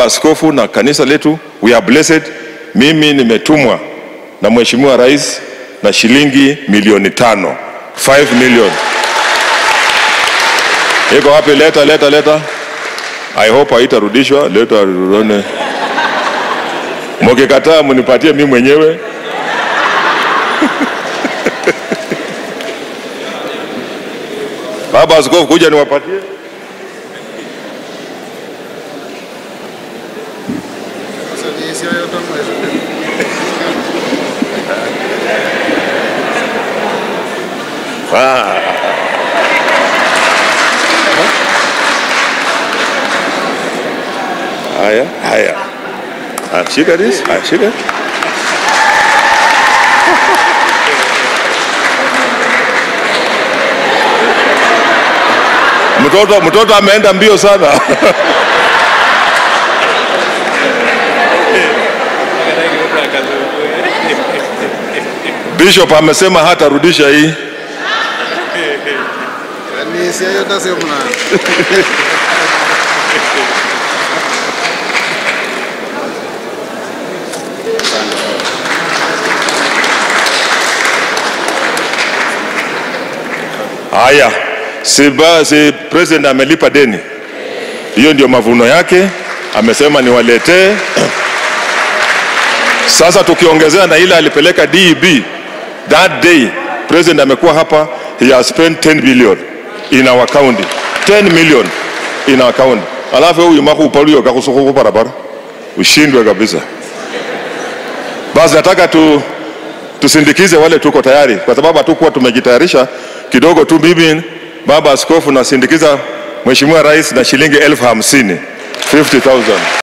baba askofu na kanisa letu, we are blessed. Mimi nimetumwa na mheshimiwa rais na shilingi milioni tano 5 million. Iko wapi? Leta, leta, leta. I hope haitarudishwa. Leta tuone. Mkikataa mnipatie mimi mwenyewe. Baba askofu, kuja niwapatie. Ah. Haya, haya. Ah, shika this. Ah, shika. Mtoto mtoto ameenda mbio sana. Bishop amesema hatarudisha hii. Kanisa yote sio mna. Haya, si, ba- si president amelipa deni, hiyo ndio mavuno yake, amesema niwaletee. Sasa tukiongezea na ile alipeleka DEB that day, president amekuwa hapa, he has spent 10 billion in our county, 10 million in our county. Alafu huyu maku upalio kakusukuku barabara, ushindwe kabisa. Basi nataka tu tusindikize wale tuko tayari, kwa sababu hatukuwa tumejitayarisha kidogo tu. Mimi baba askofu nasindikiza mheshimiwa rais na shilingi elfu hamsini 50,000